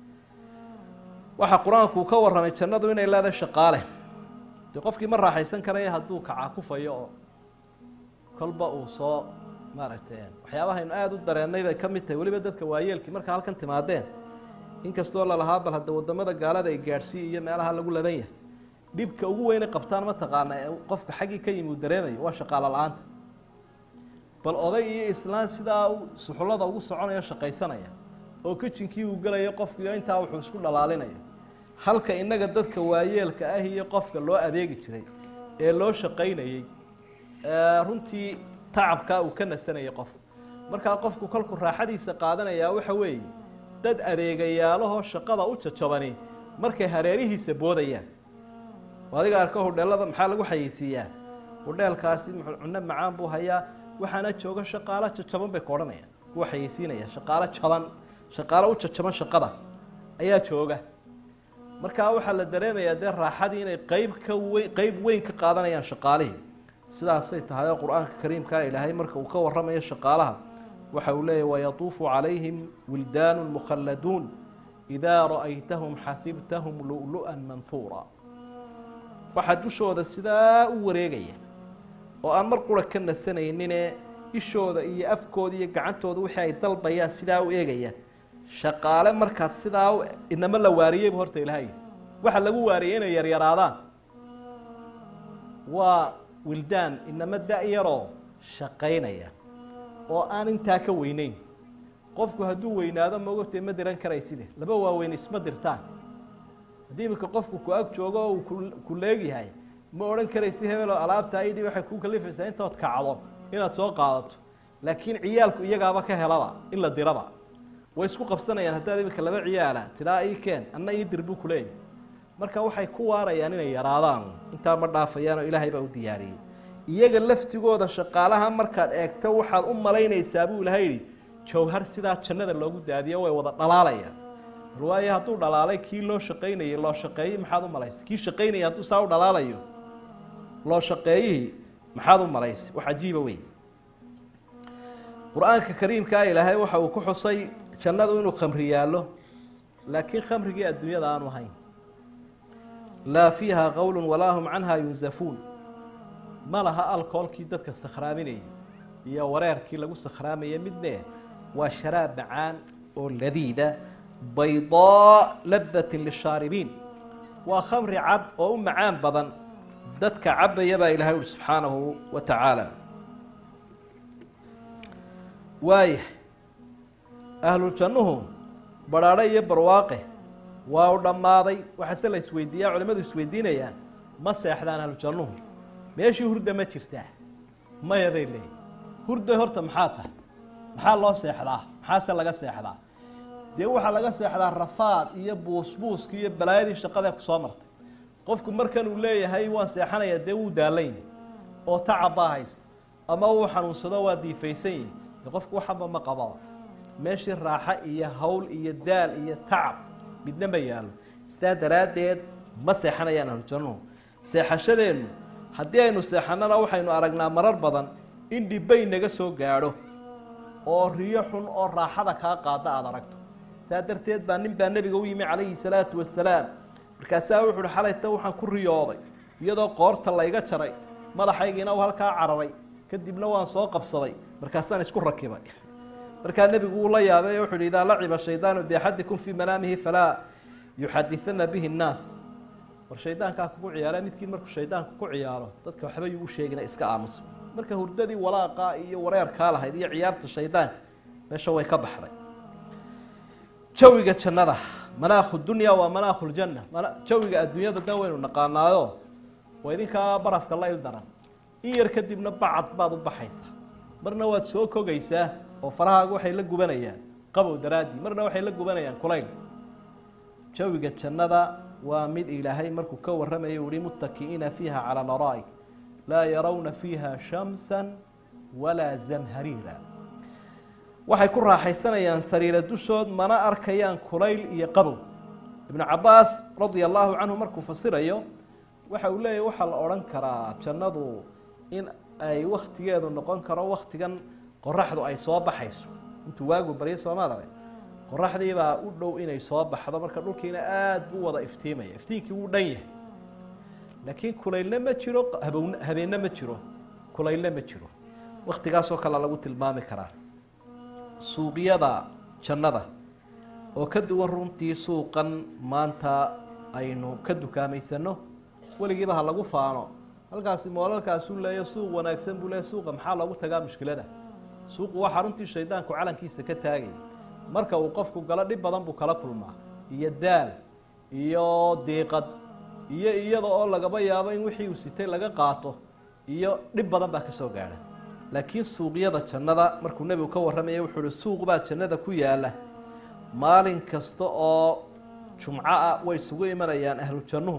waxaa qur-aanku uu ka warramay jannadu inay leedahay shaqaale dee qofkii ma raaxaysan karaya hadduu kacaakufayo oo kolba uu soo maaragtay waxyaabahaynu aada u dareennay bay ka mid tahay weliba dadka waayeelkii marka halkan timaadeen inkastoo lalahaa bal hadda wadamada gaalada ay gaadhsiiya iyo meelaha lagu ladan yahay dhibka ugu weynay qabtaan mataqaana ee qofka xaggii ka yimi uu dareemayo waa shaqaalo la-aanta bal oday iyo islaan sidaa suxullada ugu soconaya shaqaysanaya oo kijinkii uu gelayo qofkiio intaa wuxuu isku dhalaalinayo halka innaga dadka waayeelka ah iyo qofka loo adeegi jiray ee loo shaqaynayey runtii tacabkaa uu ka nasanayay qofka markaa qofku kolku raaxadiisa qaadanayaa waxa weeye dad adeegayaalahoo shaqada u jajabani markay hareerihiisa boodayaan adiga arko hudheelada maxaa lagu xayeysiiyaa hudheelkaasi cunno macaan buu hayaa waxaana jooga shaqaalo jajaban bay ka odhanayaan kuwa xayeysiinaya shaqaalo jaban shaqaalo u jajaban shaqada ayaa jooga markaa waxaa la dareemayaa dee raaxadii inay qeyb ka weyn qeyb weyn ka qaadanayaan shaqaalihii sidaasay tahay oo qur-aanka kariimkaa ilaahay marka uu ka warramayo shaqaalaha waxa uu leeyahy wayatuufu calayhim wildaanu mukhalladuun idaa ra'aytahum xasibtahum lu'lu'an manhuura waxaa dushooda sidaa u wareegaya oo aan mar qura ka nasanayninee ishooda iyo afkooda iyo gacantooda wixii ay dalbayaan sidaa u eegaya shaqaale markaad sidaa inama la waariyeybu horta ilaahay waxa lagu waariyey inay yaryaraadaan waa wildaan inama da-yaroo shaqaynaya oo aan intaa ka weyneyn qofku hadduu weynaado maogtay ma diran karayside laba waaweyn isma dirtaan haddii iminka qofku ku ag joogo oo uu ku leegyahay ma odhan karaysi hebeloo alaabta idhi waxay ku kalifaysaa intood kacdo inaad soo qaadato laakiin ciyaalku iyagaaba ka helaba in la diraba way isku qabsanayaan haddaad iminka laba ciyaala tidhaa ii keen anna ii dir buu kuleeyahy marka waxay ku waarayaan inay yaraadaan intaa ma dhaafayaan oo ilaahay baa u diyaariyey iyaga laftigooda shaqaalaha markaad eegto waxaad u malaynaysaa buu ilahay yidhi jawhar sidaa jannada loogu daadiyo way wada dhalaalayaan waayo hadduu dhalaalay kii loo shaqaynayey loo shaqeeyey maxaad u malaysay kii shaqaynayay hadduu saa u dhalaalayo loo shaqeeyihii maxaad u malaysay wax cajiiba wey qur-aanka kariimkaa ilaahay waxa uu ku xusay jannadu inuu khamri yaallo laakiin khamrigii adduunyada aanu ahayn laa fiiha qowlu walaa hum canha yunzafuun ma laha alkoolkii dadka sakhraaminayay iyo wareerkii lagu sakhraamayay midne waa sharaab macaan oo ladiida baydaa ladatin lishaaribiin waa khamri cad oo u macaan badan dadka cabaya baa ilahay uri subxaanahu wa tacaala waaya ahlujannuhu badhaadhe iyo barwaaqe waa u dhammaaday waxaase la isweydiiyaa culimmadu isweydiinayaan ma seexdaan ahlujannuhu meeshii hurda ma jirtaa mayaday leeyihin hurda horta maxaa tahay maxaa loo seexdaa maxaase laga seexdaa dee waxaa laga seexdaa rafaad iyo buusbuuskii iyo balaayadii shaqadee ku soo martay qofku markan uu leeyahay waan seexanayaa dee wuu daalan yahi oo tacab baa haysta ama uu xanuunsado waa diifaysan yihi dee qofku waxaba ma qababa meeshii raaxo iyo hawl iyo daal iyo tacab midna ma yaallo sidaa daraaddeed ma seexanayaan ahlujannuhu seexashadeennu haddii aynu seexannana waxaynu aragnaa marar badan in dhibbay naga soo gaadho oo riyo xun oo raaxada kaa qaada aada aragto saa darteed baa nin baa nebiga u yimi calayhi salaatu wasalaam markaasaa wuxu uhi xalayta waxaan ku riyooday iyadoo qoorta layga jaray madaxaygiina uu halkaa cararay kadibna waan soo qabsaday markaasaan isku rakibay markaa nebigu wuu la yaabay wuxu uhi idaa laciba shaydaanu biaxadikum fii manaamihi falaa yuxadithana bihi nnaas war shaydaankaa kugu ciyaara midkiin markuu shaydaanku ku ciyaaro dadka waxba yuu u sheegina iska aamusa marka hurdadii walaaqa iyo wareerkaa lahayd iyo ciyaarta shaydaanka meesha way ka baxday jawiga jannada manaakhu dunya waa manaakhu ljanna jawiga adduunyada dan waynu naqaanaayo waa idinkaa barafka la il daran in yar kadibna bacad baad u baxaysaa marna waad soo kogaysaa oo farahaaga waxay la gubanayaan qabow daraaddii marna waxay la gubanayaan kulayl jawiga jannada waa mid ilaahay markuu ka warramaya uhi muttaki'iina fiiha calaa laraa'ik laa yarawna fiiha shamsa walaa zamhariira waxay ku raaxaysanayaan sariira dushood mana arkayaan kulayl iyo qabow ibnu cabaas radia allahu canhu markuu fasirayo waxa uu leeyahy waxaa la odhan karaa jannadu in ay waktigeedu noqon karo waktigan qoraxdu ay soo baxayso intuu waagu baryo soomaadale qoraxdiibaa u dhow inay soo baxdo marka dhulkiina aada buu wada iftiimaya iftiinkii wuu dhan yahay laakiin kulaylna ma jiro habown habeenna ma jiro kulaylna ma jiro waktigaasoo kale lagu tilmaami karaa suuqyada jannada oo ka duwan runtii suuqan maanta aynu ka dukaamaysanno weligiiba ha lagu faano halkaasi moolalkaasuu leeya suuq wanaagsan buu leeya suuqa maxaa loogu tagaa mushkilada suuqu waxaa runtii shaydaanku calankiisa ka taagaya marka uu qofku galo dhib badan buu kala kulmaa iyo daal iyo diiqad iyo iyada oo lagaba yaabo in wixii uu sitay laga qaato iyo dhib badan baa ka soo gaadha laakiin suuqyada jannada markuu nebigu ka warramaya wuxuu uhi suuq baa jannada ku yaalla maalin kasta oo jumco ah way isugu imanayaan ahlu jannuhu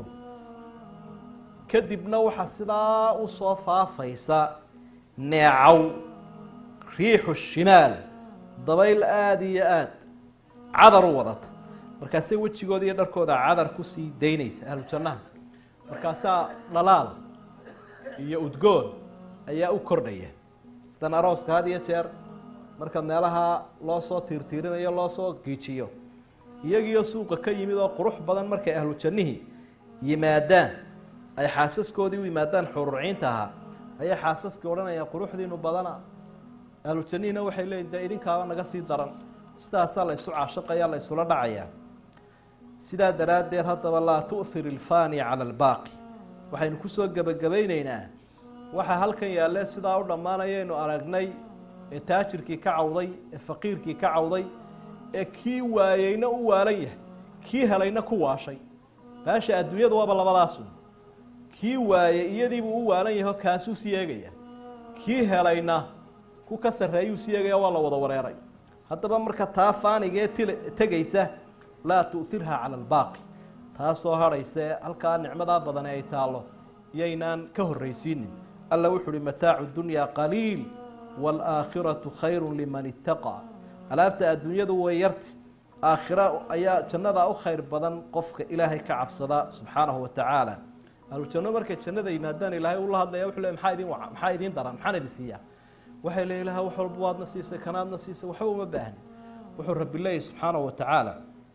kadibna waxaa sidaa u soo faafaysa neecow riixu shimaal dabayl aada iyo aad cadar u wadata markaasay wejigooda iyo dharkooda cadar kusii daynaysa ahlu jannaha markaasaa dhalaal iyo udgoon ayaa u kordhaya sidan arooska had iyo jeer marka meelaha loo soo tiirtiirinayo loo soo giijiyo iyagiioo suuqa ka yimid oo qurux badan markay ahlu jannihii yimaadaan ay xaasaskoodii u yimaadaan xururciinta ahaa ayay xaasaskii odhanayaan quruxdiinu badana ahlu jannihina waxay leeyiin dee idinkaaba naga sii daran sidaasaa la isu caashaqaya la isula dhacayaa sidaa daraaddeed haddaba laa tu'hir ilfani cala albaaqi waxaynu kusoo gebagabayneynaa waxaa halkan yaalle sidaa u dhammaanayaynu aragnay ee taajirkii ka cawday ee faqiirkii ka cawday ee kii waayeyna u waalan yahay kii helayna ku waashay baasha adduunyadu waaba labadaasu kii waayey iyadiibuu u waalan yaho kaasuu sii eegaya kii helayna ku ka sarreeyuu sii eegaya waa la wada wareeray haddaba marka taa faanigee til tegaysa laa tu'hirha cala albaaqi taasoo hadhaysa ee halkaa nicmadaa badane ay taallo iyaynaan ka horraysiinin alla wuxu uhi mataacu dunyaa qaliil waalaakhiratu khayru liman ittaqaa alaabta adduunyadu way yarti aakhira ayaa jannadaa u khayr badan qofka ilaahay ka cabsada subxaanahu wa tacaala ahlujanno markay jannada yimaadaan ilaahay ula hadlaya wuxuu le maxaa idin waca maxaa idin daran maxaan idin siiyaa waxay le ilaha wax walba waadna siisay kanaadna siisay waxba uma baahni wuxuu rabbi leeyahy subxaanahu wa tacaala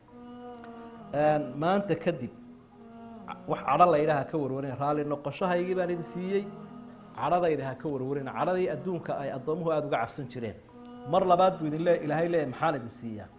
maanta kadib wax cadho laydhaha ha ka warwarin raalli noqoshahaygii baan idin siiyey cadhadayda ha ka warwarin cadhadii adduunka ay addoomuhu aada uga cabsan jireen mar labaad buu idin le ilaahay leeyahy maxaan idin siiyaa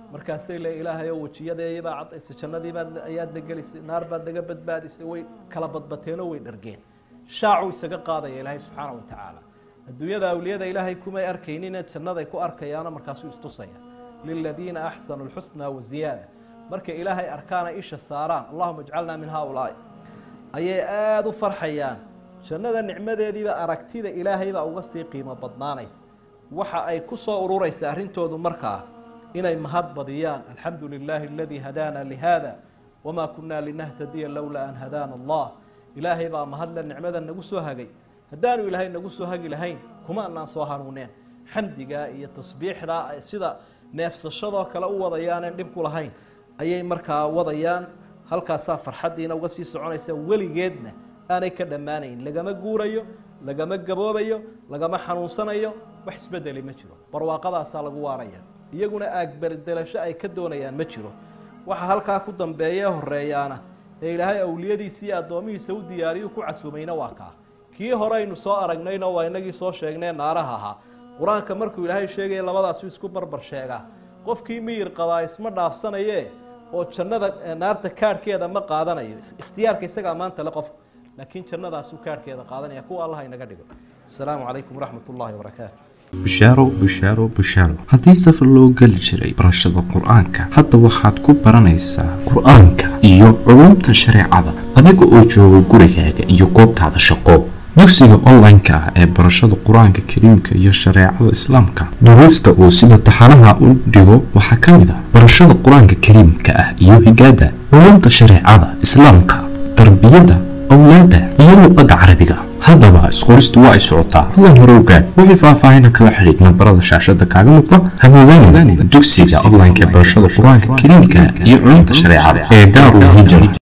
markaasay le ilaahay oo wejiyadeeyabaa cadaysa jannadiibaad ayaad nagelisay naar baad naga badbaadisay way kala badbateenoo way dhargeen shaacuu isaga qaadaya ilaahay subxaana wa tacaala adduunyada awliyada ilaahay kumay arkaynine jannaday ku arkayaano markaasuu istusaya liladiina axsanu lxusnaa waziyaada markay ilaahay arkaana isha saaraan allahuma ijcalnaa min haaulaai ayay aada u farxayaan jannada nicmadeediiba aragtida ilaahaybaa uga sii qiimo badnaanaysa waxa ay ku soo ururaysa arrintoodu markaa inay mahad badiyaan alxamdu lilaahi aladii hadaana lihada wamaa kunaa linahtadiya lowlaa an hadaana allah ilaahay baa mahadle nicmada nagu soo hagay haddaanu ilaahay nagu soo hagi lahayn kuma anaan soo hanuuneen xamdigaa iyo tasbiixdaa ay sida neefsashadoo kale u wadayaanen dhib ku lahayn ayay markaa wadayaan halkaasaa farxaddiina uga sii soconaysa weligeedna aanay ka dhammaanayn lagama guurayo lagama gaboobayo lagama xanuunsanayo wax isbedeli ma jiro barwaaqadaasaa lagu waaraya iyaguna aagberdelasho ay ka doonayaan ma jiro waxa halkaa ku dambeeye horeeyaana ee ilaahay awliyadiisa iyo addoomihiisa u diyaariyu ku casuumayna waa kaa kii hore aynu soo aragnayna waa inagii soo sheegnee naaraha ahaa qur-aanka markuu ilaahay sheegaya labadaasu isku barbar sheegaa qofkii miyir qabaa isma dhaafsanaye oo jannada naarta kaadhkeeda ma qaadanayo ikhtiyaarka isagaa maanta le qofka laakiin jannadaasuu kaadhkeeda qaadanaya kuwa allah inaga dhigo asalaamu calaykum waraxmat ullahi wabarakaatu bushaaro bushaaro bushaaro haddii safar loo geli jiray barashada qur-aanka hadda waxaad ku baranaysaa qur-aanka iyo culumta shareecada adiga oo jooga gurigaaga iyo goobtaada shaqo dugsiga online-ka ah ee barashada qur-aanka kariimka iyo shareecada islaamka duruusta uu sida taxanaha u dhigo waxaa ka mid ah barashada qur-aanka kariimka ah iyo higaada culumta shareecada islaamka tarbiyadda awlaadda iyo luqadda carabiga haddaba isqoristu waa ay socotaa hadan hore ogaad wixii faahfaahina kala xidhiid nambarada shaashada kaaga muuqda hamoodaan dugsiga online-ka ee barashada qur-aanka kariimka iyo culumta shareecada ee daarul hijra